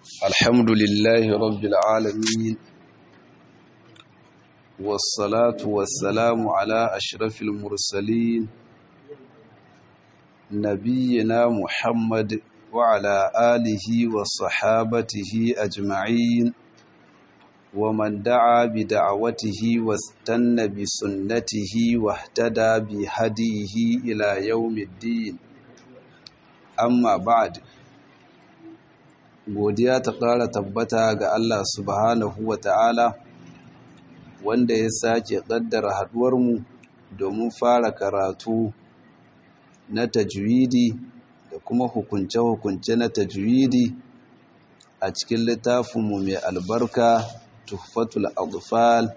الحمد لله رب العالمين والصلاة والسلام على أشرف المرسلين نبينا محمد وعلى آله وصحابته أجمعين ومن دعا بدعوته واستنى بسنته واهتدى بهديه إلى يوم الدين أما بعد godiya ta ƙara tabbata ga Allah subhanahu wa ta'ala wanda ya sake ƙaddara haɗuwarmu domin fara karatu na tajwidi da kuma hukunce-hukunce na tajwidi a cikin littafinmu mai albarka tuhfatul adfal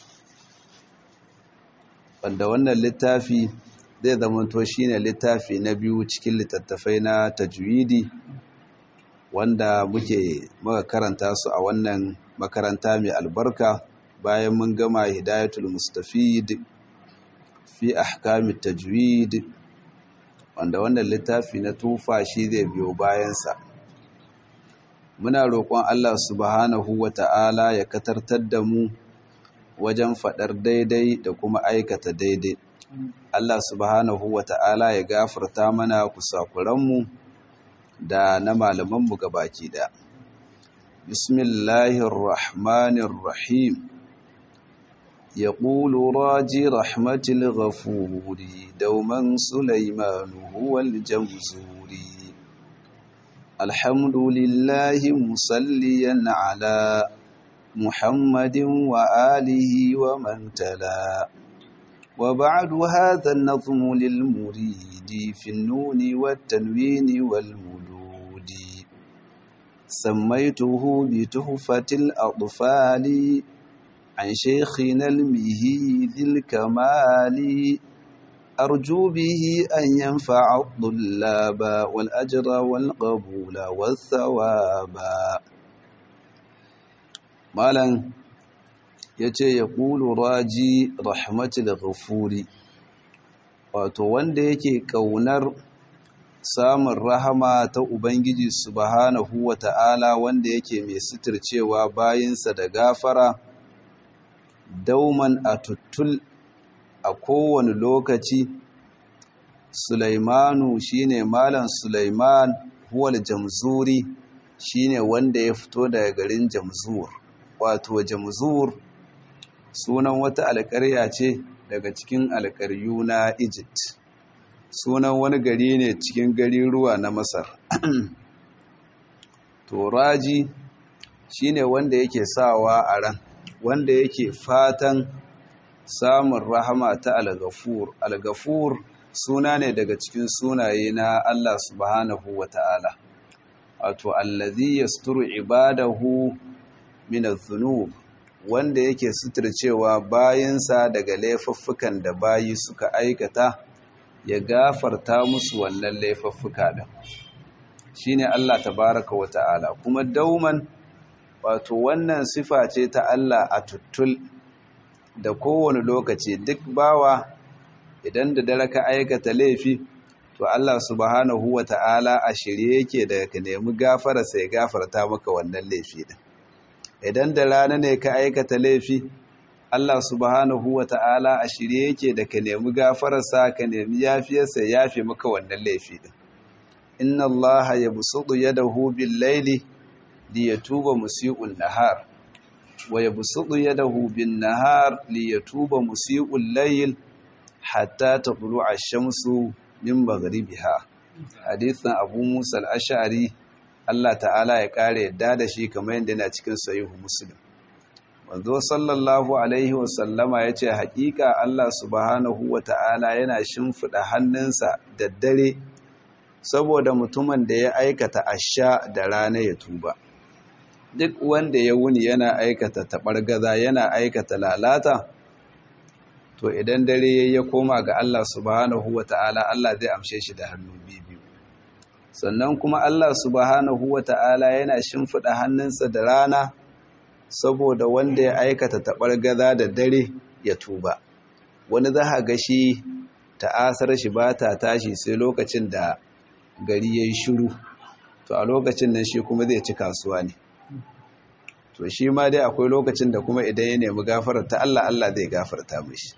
wanda wannan littafi zai zamanto shine littafi na biyu cikin littattafai na tajwidi wanda muke muka karanta su a wannan makaranta mai albarka bayan mun gama hidayatul mustafid fi ahkamit tajwid wanda wannan littafi na tufa shi zai biyo bayansa muna roƙon Allah subhanahu wata'ala ya katartar da mu wajen faɗar daidai da kuma aikata daidai Allah subhanahu wata'ala ya gafarta mana kusakuranmu da na malamanmu gabaki da bismillahirrahmanirrahim يقول راجي رحمة الغفور دوما سليمان هو الجمزوري الحمد لله مصليا على محمد وآله ومن تلا وبعد هذا النظم للمريد في النون والتنوين والمدود سميته بتحفة الأطفال عن شيخنا المهي ذي الكمال أرجو به أن ينفع الطلاب والأجر والقبول والثواب مالا yace ya ƙulu raji rahmatul ghafuri wato wanda yake ƙaunar samun rahama ta ubangiji subhanahu wata'ala wanda yake mai suturcewa bayinsa da gafara dauman a tuttul a kowane lokaci Sulaimanu shine malam Sulaiman huwal jamzuri shine wanda ya fito daga garin Jamzur wato Jamzur sunan wata alƙarya ce daga cikin alƙaryu na Egypt sunan wani gari ne cikin garin ruwa na Masar to raji shine wanda yake sawa a ran wanda yake fatan samun rahama ta al-ghafur al-ghafur suna ne daga cikin sunaye na Allah subhanahu wata'ala wato allazi yasturu ibadahu min adh-dhunub wanda yake suturcewa bayansa daga laifuffukan da bayi suka aikata ya gafarta musu wannan laifuffuka din shine Allah tabaraka wata'ala kuma dauman wato wannan sifa ce ta Allah a tuttul da kowane lokaci duk bawa idan da dare ka aikata laifi to Allah subhanahu wa ta'ala a shirye yake da ka nemi gafara sai gafarta maka wannan laifi din idan da rana ne ka aikata laifi Allah subhanahu wa ta'ala a shirye yake da ka nemi gafararsa ka nemi yafiyarsa ya yafe maka wannan laifi din inna Allah yabsutu yadahu bil laili liyatuba musii'un nahar wa yabsutu yadahu bin nahar liyatuba musii'ul layl hatta taqlu'a ash-shamsu min maghribiha hadithan Abu Musa al-Ash'ari Allah ta'ala ya kare yadda da shi kamar yadda yana cikin sahihu Muslim manzo sallallahu alaihi wa sallama yace haƙiƙa Allah subhanahu wa ta'ala yana shimfida hannunsa da dare saboda mutumin da ya aikata asha da rana ya tuba duk wanda ya wuni yana aikata taɓargaza yana aikata lalata to idan dare ya koma ga Allah subhanahu wa ta'ala Allah zai amshe shi da hannu biyu sannan kuma Allah subhanahu wa ta'ala yana shimfiɗa hannunsa da rana saboda wanda ya aikata taɓargaza da dare ya tuba wani za a ga shi ta'asar shi ba ta tashi sai lokacin da gari ya yi shiru to to a lokacin nan shi kuma zai ci kasuwa ne to shi ma dai akwai lokacin da kuma idan ya nemi gafarar ta Allah Allah zai gafarta mishi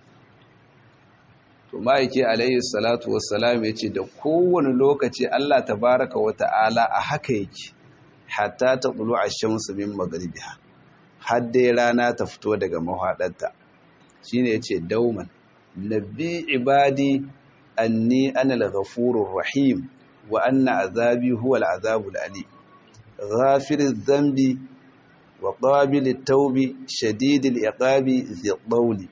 to ma'aiki alayhi salatu wassalam ya ce da kowane lokaci Allah tabaraka wa ta'ala a haka yake hatta ta tsulu a shamsu min magribiha har dai rana ta fito daga mahaɗarta shine yace dauman nabbi ibadi anni ana al-ghafurur rahim wa anna azabi huwa al-azabul alim ghafiriz dhanbi wa qabilit tawbi shadidil iqabi dhi qawli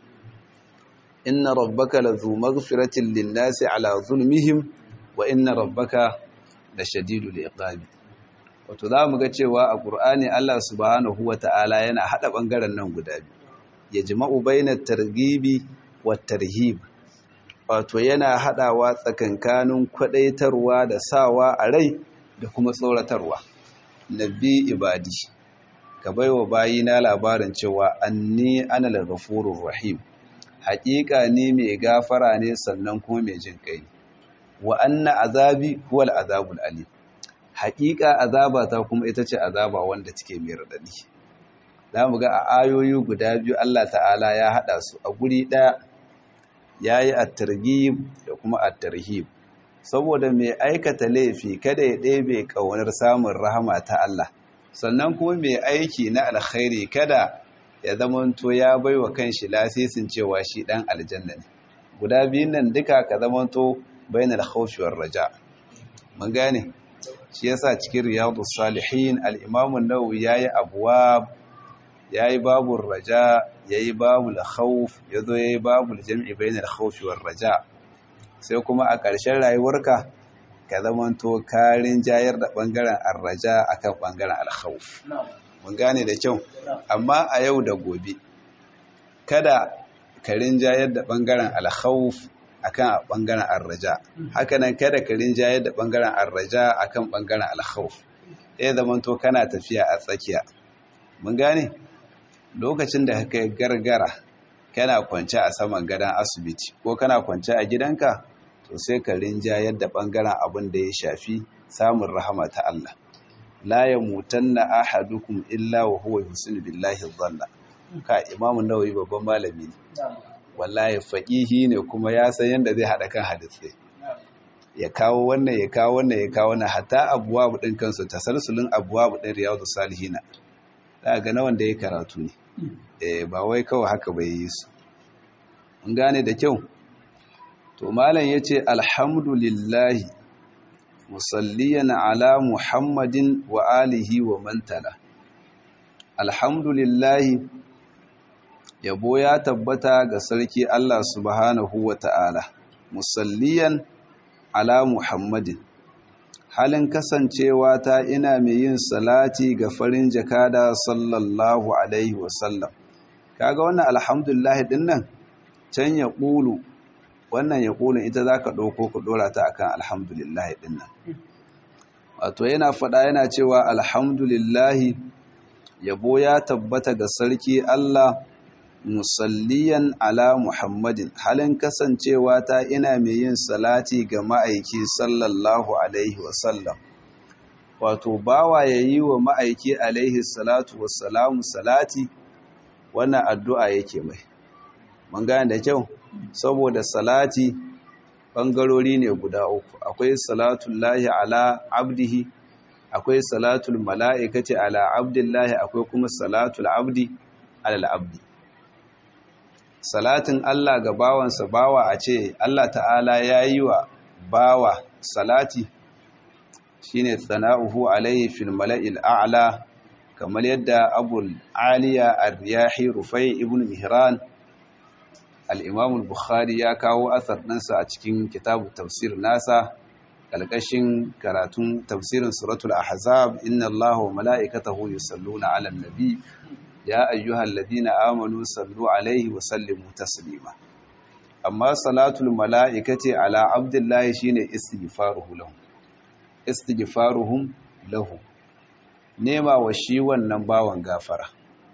inna rabbaka ladhu maghfiratin lin-nasi ala zulmihim wa inna rabbaka lashadidul iqabi wato zamu ga cewa a Qur'ani Allah subhanahu wata'ala yana hada bangaren nan guda biyu yajma'u bainat targhibi wat tarhib wato yana hadawa tsakankanin kwadaitarwa da sawa a rai da kuma tsoratarwa nabi ibadi ka baiwa bayina labarin cewa anni ana al-ghafurur rahim haƙiƙa ne mai gafara ne sannan kuma mai jin kai wa anna azabi huwal azabul alim haƙiƙa azabata kuma ita ce azaba wanda take mai radadi zamu ga a ayoyi guda biyu Allah ta'ala ya hada su a guri ɗaya yayi at-targhib da kuma at-tarhib saboda mai aikata laifi kada ya ɗebe ƙaunar samun rahama ta Allah sannan kuma mai aiki na alkhairi kada ya zamanto ya bai wa kanshi lasisin cewa shi ɗan aljanna ne guda biyun nan duka ka zamanto bainal khawfi war raja mun gane shi yasa cikin riyadus salihin al-imam an-nawawi yayi abwab yayi babur raja yayi babul khawf yazo yayi babul jam'i bainal khawfi war raja sai kuma a ƙarshen rayuwarka ka zamanto karin jayar da ɓangaren arraja a kan ɓangaren alkhawuf mun gane da kyau amma a yau da gobe kada karin jayar da ɓangaren alkhawuf a kan ɓangaren arraja hakanan kada karin jayar da ɓangaren arraja a kan ɓangaren alkhawuf ɗaya zamanto kana tafiya a tsakiya mun gane lokacin da ka gargara kana kwance a saman gadon asibiti ko kana kwance a gidanka to sai ka rinjayar da ɓangaren abin da ya shafi samun rahama ta Allah la ya mutanna ahadukum illa wa huwa yusinu billahi dhanna ka imamu nawawi babban malami ne wallahi faqihi ne kuma ya san yanda zai hada kan hadisi ya kawo wannan ya kawo wannan ya kawo wannan hatta abwabu din kansu tasalsulun abwabu din riyadus salihina za ga na wanda ya karatu ne eh ba wai kawai haka bai yi su mun gane da kyau to malam yace alhamdulillahi musalliyan ala muhammadin wa alihi wa mantala alhamdulillahi yabo ya tabbata ga sarki Allah subhanahu wa ta'ala musalliyan ala muhammadin halin kasancewa ta ina mai yin salati ga farin jakada sallallahu alaihi wasallam kaga wannan alhamdulillah din nan can ya ƙulu wannan ya ƙulu ita za ka ɗauko ka ɗora ta akan alhamdulillah din nan wato yana faɗa yana cewa alhamdulillahi yabo ya tabbata ga sarki Allah musalliyan ala muhammadin halin kasancewa ta ina mai yin salati ga ma'aiki sallallahu alaihi wasallam wato bawa ya yi wa ma'aiki alaihi salatu wassalamu salati wannan addu'a yake mai mun gane da kyau saboda salati ɓangarori ne guda uku akwai salatun lahi ala abdihi akwai salatul mala'ikati ala abdillahi akwai kuma salatul abdi alal abdi salatin Allah ga bawansa bawa a ce Allah ta'ala ya yi wa bawa salati shine tsana'uhu alaihi fil mala'il a'la kamar yadda abul aliya ar-riyahi rufai ibn mihran al-imam al-bukhari ya kawo asar ɗansa a cikin kitabu tafsir nasa ƙalƙashin karatun tafsirin suratul ahzab inna allaha wa mala'ikatahu yusalluna 'alan nabi ya ayyuhal ladina amanu sallu alaihi wa sallimu taslima amma salatul mala'ikati ala abdullahi shine istighfaruhu lahu istighfaruhum lahu nema wa shi wannan bawan gafara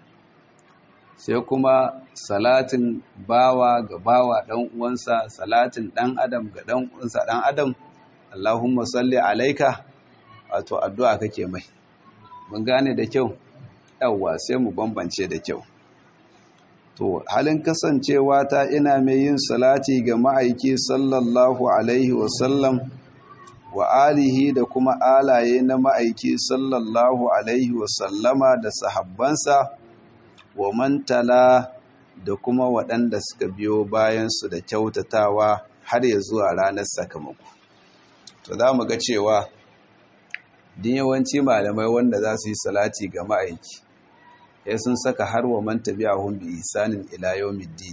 sai kuma salatin bawa ga bawa dan uwansa salatin dan adam ga dan uwansa dan adam Allahumma salli alaika wato addu'a kake mai mun gane da kyau yawwa sai mu bambance da kyau to halin kasancewa ta ina mai yin salati ga ma'aiki sallallahu alaihi wasallam wa alihi da kuma alaye na ma'aiki sallallahu alaihi wasallama da sahabbansa wa mantala da kuma waɗanda suka biyo bayansu da kyautatawa har ya zuwa ranar sakamako to za mu ga cewa din yawanci malamai wanda za su yi salati ga ma'aiki ya sun saka har wa manta biya hun bi isanin ila yawmiddin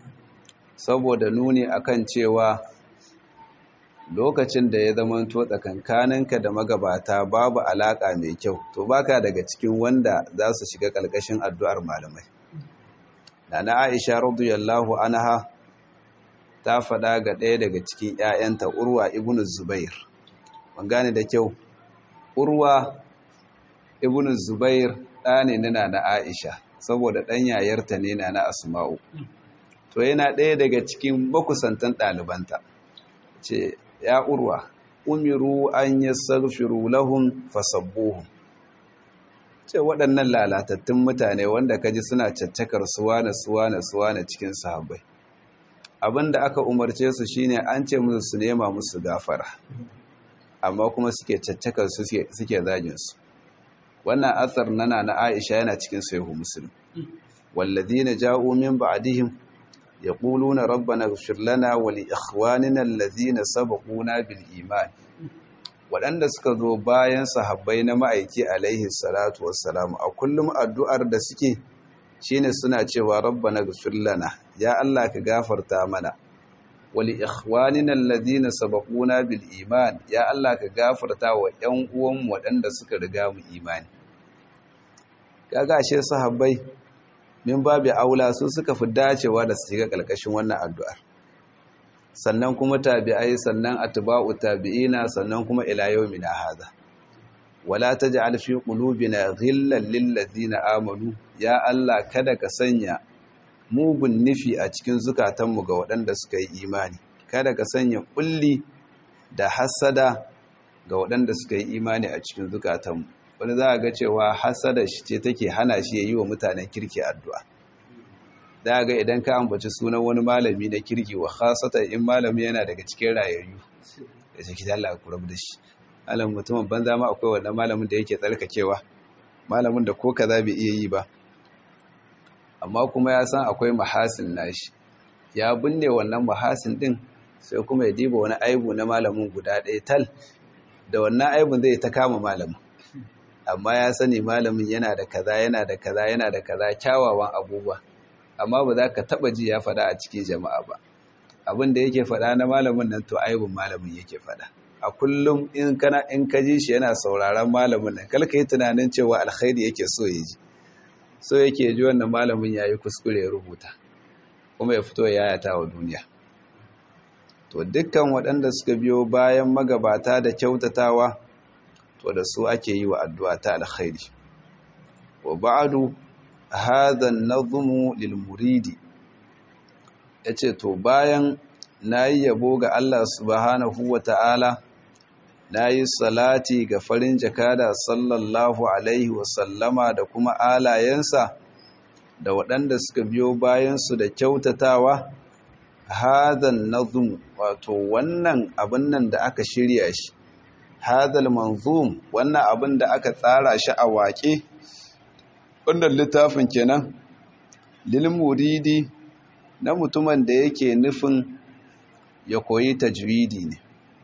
saboda nuni akan cewa lokacin da ya zama to tsakankaninka da magabata babu alaka mai kyau to baka daga cikin wanda za su shiga ƙarƙashin addu'ar malamai Nana Aisha radiyallahu anha ta faɗa ga ɗaya daga cikin ‘ya'yanta Urwa ibn Zubair. Ban gane da kyau, Urwa ibn Zubair ɗa ne na na Aisha, saboda ɗan yayarta ne na na Asma'u. To yana ɗaya daga cikin makusantan ɗalibanta. Ce, ‘ya Urwa, umiru an yi sarfiru lahun fasabbuhun. ce waɗannan lalatattun mutane wanda ka ji suna caccakar suwana suwana suwana cikin sahabbai abinda aka umarce su shine an ce musu su nema musu gafara amma kuma suke caccakar su suke zagin su wannan athar nana na Aisha yana cikin sahihu muslim walladhina ja'u min ba'dihim yaquluna rabbana ighfir lana wa li ikhwanina alladhina sabaquna bil iman waɗanda suka zo bayan sahabbai na ma'aiki alaihi salatu wassalamu a kullum addu'ar da suke shine suna cewa rabbana ghfir lana ya Allah ka gafarta mana wali ikhwanina alladhina sabaquna bil iman ya Allah ka gafarta wa ƴan uwan waɗanda suka riga mu imani kaga ashe sahabbai min babu aula su suka fi dacewa da su shiga kalkashin wannan addu'ar sannan kuma tabi'ai sannan atba'u tabi'ina sannan kuma ila yawmina hadha wala taj'al fi qulubina ghillan lil ladina amanu ya Allah kada ka sanya mugun nufi a cikin zukatanmu ga waɗanda suka yi imani kada ka sanya kulli da hasada ga waɗanda suka yi imani a cikin zukatanmu wani za a ga cewa hasada shi ce take hana shi ya yi wa mutanen kirki addu'a da ga idan ka ambaci sunan wani malami na kirki wa khasata in malami yana daga cikin rayayyu da shi kidan Allah ku rabu da shi malamin mutumin banza ma akwai wannan malamin da yake tsarkakewa malamin da ko kaza bai iya yi ba amma kuma ya san akwai mahasin nashi ya binne wannan mahasin din sai kuma ya diba wani aibu na malamin guda ɗaya tal da wannan aibun zai ta kama malamin amma ya sani malamin yana da kaza yana da kaza yana da kaza kyawawan abubuwa amma ba za ka taba ji ya faɗa a cikin jama'a ba abin da yake faɗa na malamin nan to aibun malamin yake faɗa a kullum in kana in ka ji shi yana sauraron malamin nan kalka yi tunanin cewa alkhairi yake so ya ji so yake ji wannan malamin yayi kuskure ya rubuta kuma ya fito ya yayata wa duniya to dukkan waɗanda suka biyo bayan magabata da kyautatawa to da su ake yi wa addu'a ta alkhairi wa ba'du hadha an-nazmu lil muridi yace to bayan nayi yabo ga Allah subhanahu wata'ala nayi salati ga farin jakada sallallahu alaihi wa sallama da kuma alayensa da waɗanda suka biyo bayan su da kyautatawa hadha an-nazmu wato wannan abin nan da aka shirya shi hadal manzum wannan abin da aka tsara shi a waƙe wannan littafin kenan lil muridi na mutumin da yake nufin ya koyi tajwidi ne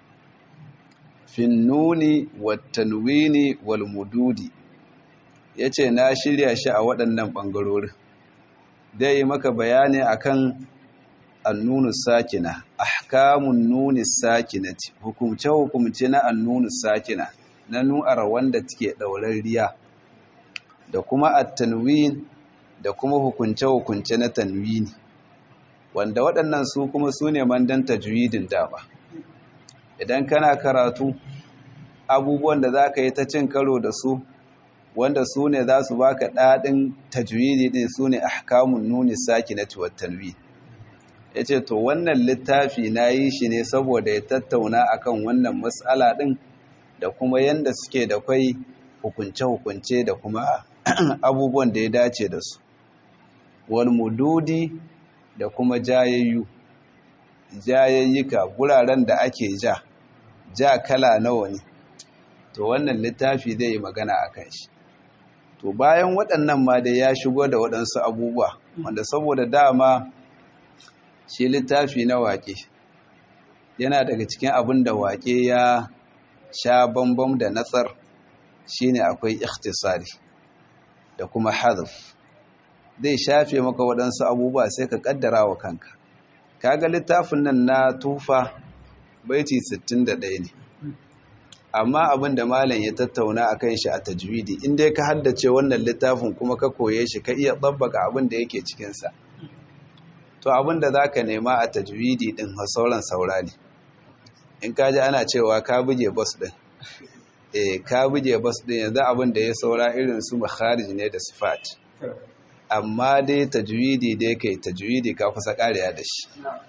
fin nuni wat tanwini wal mududi yace na shirya shi a waɗannan bangarorin dai yi maka bayani akan annunu sakina ahkamun nuni sakinati hukumce hukumce na annunu sakina na nu'ar wanda take riya da kuma at-tanwin da kuma hukunce hukunce na tanwini wanda waɗannan su kuma su ne mandan tajwidin dama idan kana karatu abubuwan da za ka yi ta cin karo da su wanda su ne za su baka daɗin tajwidi ɗin su ne ahkamun nuni sakinati wat tanwin ya ce to wannan littafi na yi shi ne saboda ya tattauna akan wannan matsala ɗin da kuma yanda suke da kwai hukunce-hukunce da kuma abubuwan da ya dace da su wal mududi da kuma jayayyu jayayyuka guraren da ake ja ja kala nawa ne to wannan littafi zai yi magana a kan shi to bayan waɗannan ma dai ya shigo da waɗansu abubuwa wanda saboda dama shi littafi na waƙe yana daga cikin abin da waƙe ya sha bambam da natsar shine akwai ikhtisari da kuma hadaf zai shafe maka waɗansu abubuwa sai ka ƙaddara wa kanka kaga littafin nan na tufa baiti 61 ne amma abin da malam ya tattauna a kan shi a tajwidi in dai ka haddace wannan littafin kuma ka koye shi ka iya tsabbaka abin da yake cikinsa to abin da za ka nema a tajwidi ɗin sauran saura ne in ka ji ana cewa ka buge bas ɗin eh ka buge bas ɗin yanzu abin da ya saura irin su makharij ne da sifat amma dai tajwidi dai kai tajwidi ka kusa kariya da shi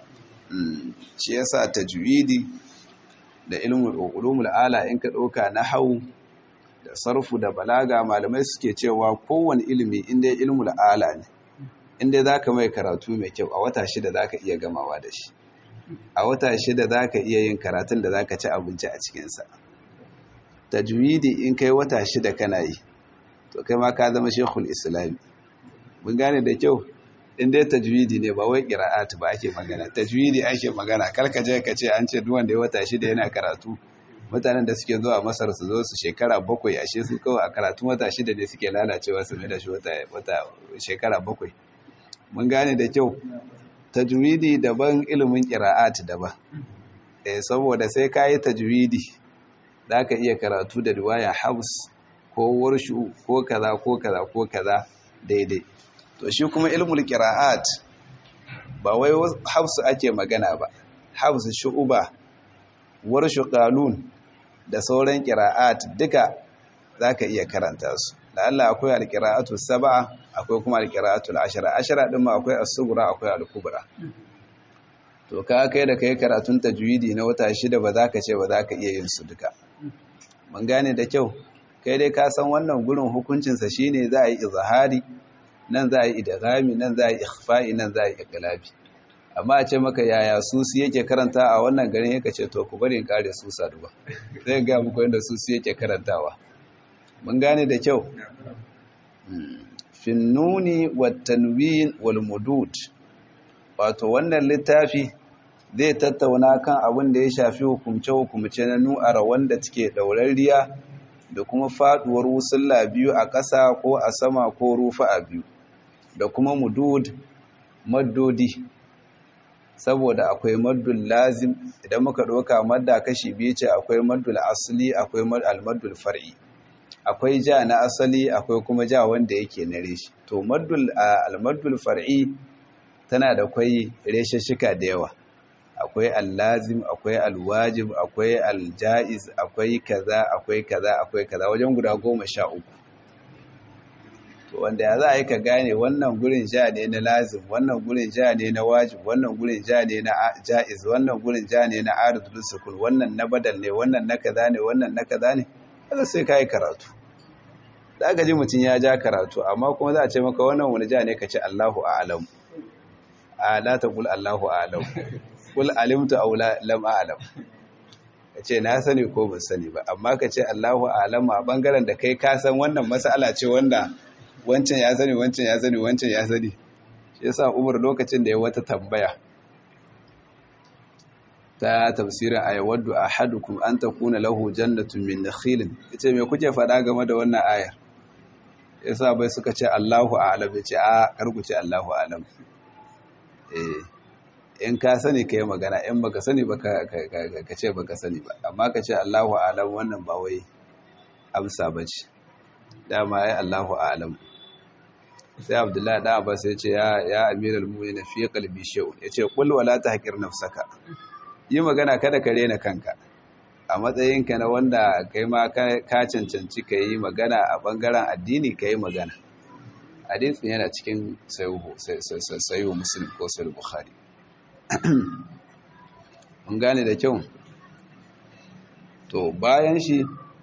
shi yasa tajwidi da ilmul ulumul ala in ka dauka nahwu da sarfu da balaga malamai suke cewa kowane ilimi inda ilmul ala ne inda zaka mai karatu mai kyau a wata shida zaka iya gamawa da shi a wata shida zaka iya yin karatun da zaka ci abinci a cikin sa tajwidi in kai wata shida kana yi to kai ma ka zama shekul islami mun gane da kyau in dai tajwidi ne ba wai qira'at ba ake magana tajwidi ake magana karka je ka ce an ce duk wanda ya wata shida yana karatu mutanen da suke zuwa Masar su zo su shekara bakwai ashe su kawai a karatu wata shida ne suke lalacewa su mai da shi wata wata shekara bakwai mun gane da kyau tajwidi daban ilimin qira'at daban eh saboda sai kai tajwidi zaka iya karatu da riwaya Habs ko warshu ko kaza ko kaza ko kaza daidai to shi kuma ilmul qira'at ba wai hafsu ake magana ba hafsu shu'uba warshu qalun da sauran qira'at duka zaka iya karanta su da Allah akwai alqira'atu sab'a akwai kuma alqira'atu ashara ashara din ma akwai as-sughra akwai al-kubra to ka kai da kai karatun tajwidi na wata shida ba zaka ce ba zaka iya yin su duka mun gane da kyau kai dai ka san wannan gurin hukuncinsa shine za a yi izhari nan za a yi idghami nan za a yi ikhfa'i nan za a yi iqlabi amma a ce maka yaya susi yake karanta a wannan garin yake ce to ku bari in kare susa duba zai ga muku yadda susi yake karantawa mun gane da kyau fin nuni wat tanwin wal mudud wato wannan littafi zai tattauna kan abin da ya shafi hukumce-hukumce na nu'ara wanda take ɗaurarriya da kuma faɗuwar wusulla biyu a ƙasa ko a sama ko rufa a biyu da kuma mudud maddodi saboda akwai maddul lazim idan muka ɗauka madda kashi biyu ce akwai maddul asali akwai almaddul far'i akwai ja na asali akwai kuma ja wanda yake na reshi to maddul almaddul far'i tana da kwai reshashika da yawa akwai allazim akwai alwajib akwai aljaiz akwai kaza akwai kaza akwai kaza wajen guda goma sha uku to wanda ya za a yi ka gane wannan gurin ja ne na lazim wannan gurin ja ne na wajib wannan gurin ja ne na jaiz wannan gurin ja ne na aridul sukun wannan na badal ne wannan na kaza ne wannan na kaza ne kaza sai ka yi karatu da aka ji mutum ya ja karatu amma kuma za a ce maka wannan wani ja ne ka ce Allahu a'lam a la taqul Allahu a'lam kul alimtu aw lam a'lam kace na sani ko ban sani ba amma kace Allahu a'lam a bangaren da kai ka san wannan mas'ala ce wanda wancan ya sani wancan ya sani wancan ya sani shi yasa Umar lokacin da ya wata tambaya ta tafsirin ayawaddu ahadukum an takuna lahu jannatun min nakhilin yace me kuke faɗa game da wannan ayar yasa bai suka ce Allahu a'lam yace a karku ce Allahu a'lam eh in ka sani ka yi magana in baka sani ba ka ce baka sani ba amma ka ce Allahu alam wannan ba wai amsa ba ce dama ya Allahu alam sai abdullahi da abbas ya ce ya amiral mu'minin fi qalbi shay'un yace qul wala tahqir nafsaka yi magana kada ka rena kanka a matsayinka na wanda kai ma ka cancanci ka yi magana a bangaren addini ka yi magana hadisin yana cikin sayo muslim ko sayo bukhari mun gane da kyau to bayan shi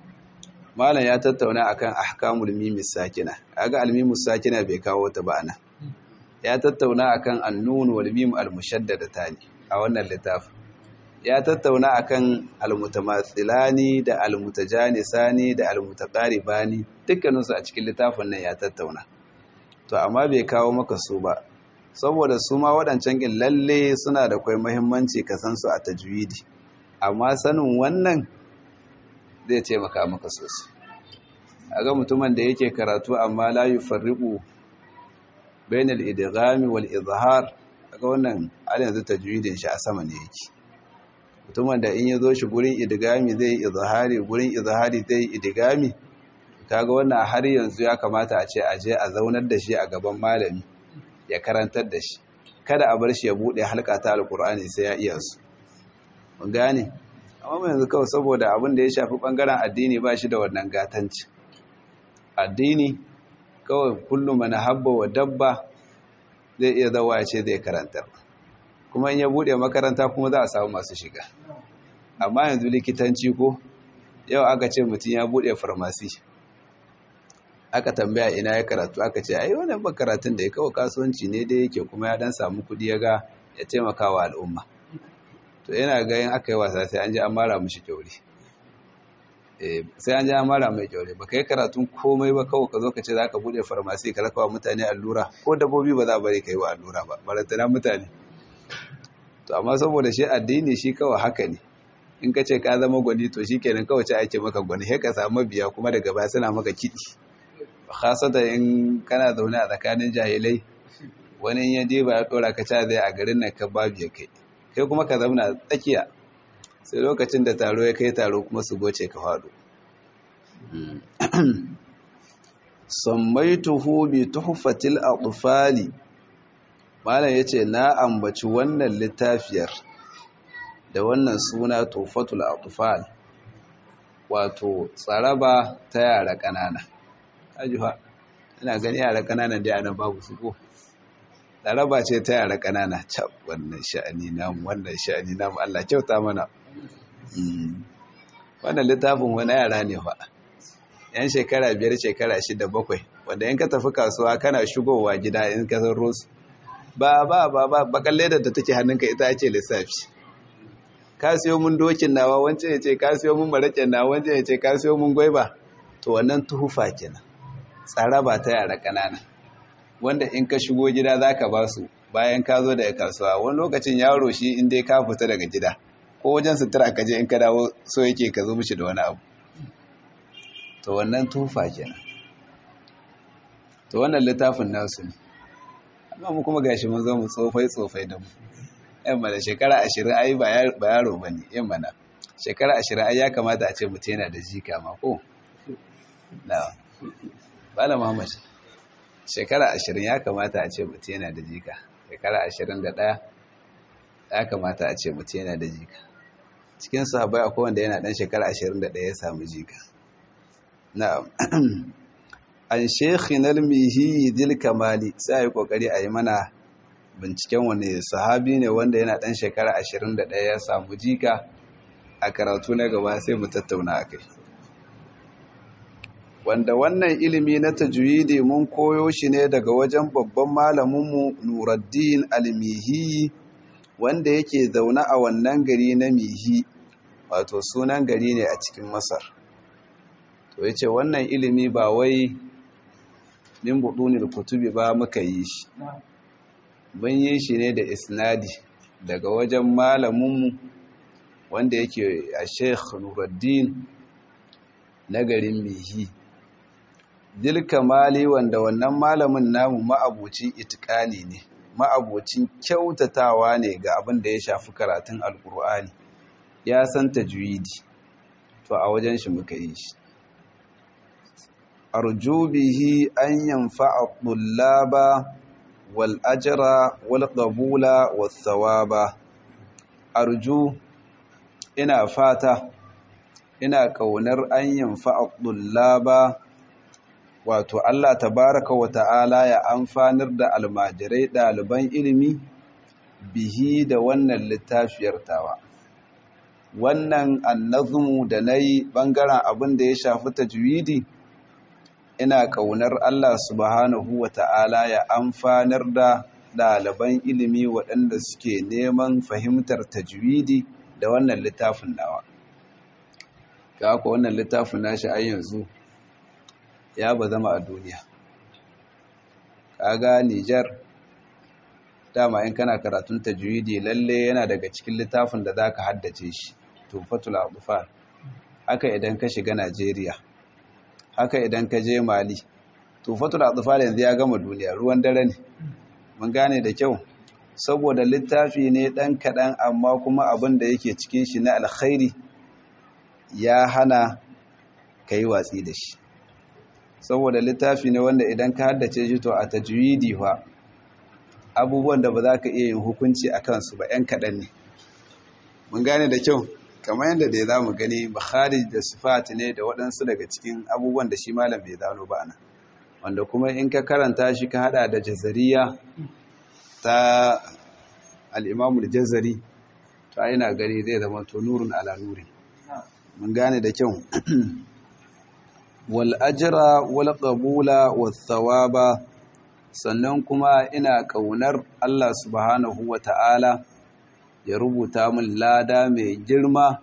malam ya tattauna akan ahkamul mimis sakina kaga almimus sakina bai kawo ta ba ana ya tattauna akan annun wal mim al mushaddadatan a wannan littafin ya tattauna akan almutamathilani da almutajanisani da almutaqaribani dukkaninsu a cikin littafin nan ya tattauna to amma bai kawo maka su ba saboda su ma waɗancan ƙin lalle suna da kwai muhimmanci ka san su a tajwidi amma sanin wannan zai taimaka maka sosai a ga mutumin da yake karatu amma la yufarriqu bainal idghami wal izhar ga wannan har yanzu tajwidin shi a sama ne yake mutumin da in ya zo shi gurin idgami zai izhari gurin izhari zai idgami kaga wannan har yanzu ya kamata a ce a je a zaunar da shi a gaban malami ya karantar da shi kada a bar shi ya bude halka ta alkur'ani sai ya iya su mun gane amma yanzu kawai saboda abin da ya shafi bangaren addini ba shi da wannan gatanci addini kawai kullum mana habba wa dabba zai iya zawa ya ce zai karantar kuma in ya bude makaranta kuma za a samu masu shiga amma yanzu likitanci ko yau aka ce mutum ya bude farmasi aka tambaya ina ya karatu aka ce ai wannan ba karatun da ya kawo kasuwanci ne dai yake kuma ya dan samu kudi ya ga ya taimaka wa al'umma to yana ga yin aka yi wasa sai an ji an mara mishi kyauri eh sai an ji an mara mai kyauri ba kai karatun komai ba kawai ka zo ka ce za ka bude farmasi ka rakawa mutane allura ko dabbobi ba za bari ka yi wa allura ba barantana mutane to amma saboda shi addini shi kawai haka ne in ka ce ka zama gwani to shi kenan kawai ce ake maka gwani sai ka samu biya kuma daga baya suna maka kiɗi khasata in kana zaune a tsakanin jahilai wani ya je ba ya dora ka zai a garin nan ka babu ya kai kai kuma ka zauna tsakiya sai lokacin da taro ya kai taro kuma su goce ka faɗo sammaituhu bi tuhfatil atfali malam yace na ambaci wannan littafiyar da wannan suna tuhfatul atfal wato tsaraba ta yara ƙanana ajuha ina gani yara kananan da yana babu su ko laraba ce ta yara kanana cap wannan sha'ani namu wannan sha'ani namu Allah kyauta mana wannan littafin wani yara ne fa yan shekara biyar shekara shida bakwai wanda in ka tafi kasuwa kana shigowa gida in ka san rosu ba ba ba ba bakan ledar da take hannunka ita ce lissafi ka siyo mun dokin nawa wancan ya ce ka siyo mun maraƙen nawa wancan ya ce ka siyo mun gwaiba to wannan tuhufa kenan tsara ba ta yara ƙanana wanda in ka shigo gida za ka ba su bayan ka zo daga kasuwa wani lokacin yaro shi in dai ka fita daga gida ko wajen sutura ka je in ka dawo so yake ka zo mishi da wani abu to wannan tufa kenan to wannan littafin nasu ne amma mu kuma gashi mun zo mu tsofai tsofai da mu yan mana shekara ashirin ai ba yaro ba ne yan mana shekara ashirin ai ya kamata a ce mutum yana da jika ma ko na bala muhammad shekara ashirin ya kamata a ce mutum yana da jika shekara ashirin da ɗaya ya kamata a ce mutum yana da jika cikin sahabai akwai wanda yana ɗan shekara ashirin da ɗaya ya samu jika na'am an shekhi nalmihi dil kamali sai a yi ƙoƙari a yi mana binciken wani sahabi ne wanda yana ɗan shekara ashirin da ɗaya ya samu jika a karatu na gaba sai mu tattauna a kai wanda wannan ilimi na tajwidi mun koyo shi ne daga wajen babban malaminmu Nuruddin Al-Mihi wanda yake zaune a wannan gari na Mihi wato sunan gari ne a cikin Masar to yace wannan ilimi ba wai min budunil kutubi ba muka yi shi mun yi shi ne da isnadi daga wajen malaminmu wanda yake a Sheikh Nuruddin na garin Mihi dil kamali wanda wannan malamin namu ma'abucin itikani ne ma'abucin kyautatawa ne ga abin da ya shafi karatun alkur'ani ya san tajwidi to a wajen shi muka yi shi arju bihi an yanfa'a tullaba wal ajra wal qabula was thawaba arju ina fata ina kaunar an yanfa'a tullaba wato Allah tabaraka wa ta'ala ya amfanar da almajirai ɗaliban ilimi bihi da wannan littafiyar tawa wannan annazmu da na yi ɓangaren abin da ya shafi tajwidi ina ƙaunar Allah subhanahu wa ta'ala ya amfanar da ɗaliban ilimi waɗanda suke neman fahimtar tajwidi da wannan littafin nawa ga haka wannan littafin nashi a yanzu ya ba zama a duniya kaga Nijar dama in kana karatun tajwidi lalle yana daga cikin littafin da zaka haddace shi tufatul adfar haka idan ka shiga Najeriya haka idan ka je Mali tufatul adfar yanzu ya gama duniya ruwan dare ne mun gane da kyau saboda littafi ne dan kadan amma kuma abin da yake cikin shi na alkhairi ya hana kai watsi da shi saboda littafi ne wanda idan ka haddace shi to a tajwidi fa abubuwan da ba za ka iya yin hukunci a kansu ba 'yan kaɗan ne mun gane da kyau kamar yadda da ya za mu gani bukhari da sifat ne da waɗansu daga cikin abubuwan da shi malam bai zano ba ana wanda kuma in ka karanta shi ka hada da jazariya ta al'imamu da jazari ta yana gani zai zama to nurin ala nurin mun gane da kyau wal ajra wal qabula was thawaba sannan kuma ina kaunar Allah subhanahu wata'ala ya rubuta min lada mai girma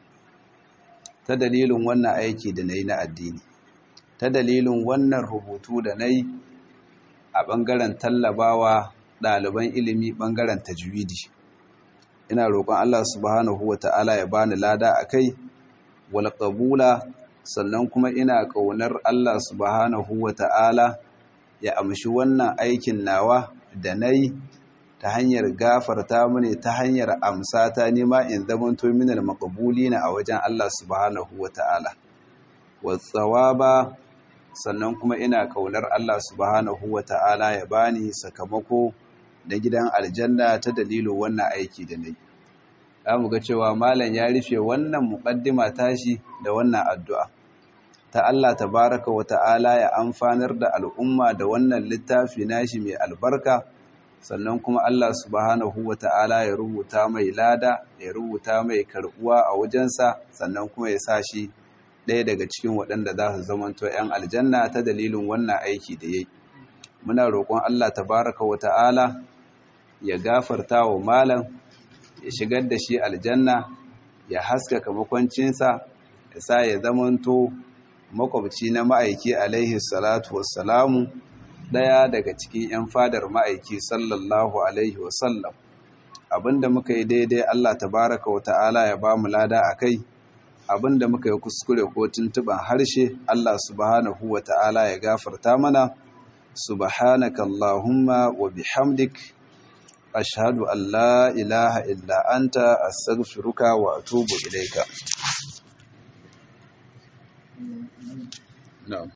ta dalilin wannan aiki da nayi na addini ta dalilin wannan rubutu da nayi a bangaren tallabawa ɗaliban ilimi bangaren tajwidi ina roƙon Allah subhanahu wata'ala ya bani lada akai wal qabula sannan kuma ina ƙaunar Allah subhanahu wa ta'ala ya amshi wannan aikin nawa da na yi ta hanyar gafarta mini ta hanyar amsa ta nema in zamanto minal makabuli na a wajen Allah subhanahu wa ta'ala. Watsawa ba sannan kuma ina ƙaunar Allah subhanahu wa ta'ala ya bani sakamako da gidan aljanna ta dalilin wannan aiki da na yi. Za mu ga cewa Malam ya rufe wannan muƙaddima tashi da wannan addu'a. ta Allah tabaraka wa ta'ala ya amfanar da al'umma da wannan littafi nashi mai albarka sannan kuma Allah subhanahu wa ta'ala ya rubuta mai lada ya rubuta mai karbuwa a wajensa sannan kuma ya sa shi ɗaya daga cikin waɗanda za su zamanto ‘yan aljanna ta dalilin wannan aiki da ya yi muna roƙon Allah tabaraka wa ta'ala ya gafarta wa malam ya shigar da shi aljanna ya haskaka makwancinsa ya sa ya zamanto makwabci na ma'aiki alaihi salatu wassalamu ɗaya daga cikin 'yan fadar ma'aiki sallallahu alaihi wasallam abinda muka yi daidai Allah tabaraka wa ta'ala ya ba mu lada a kai abinda muka yi kuskure ko tuntuban harshe Allah subhanahu wa ta'ala ya gafarta mana subhanaka Allahumma wa bihamdik ashhadu an la ilaha illa anta astaghfiruka wa atubu ilaika na'am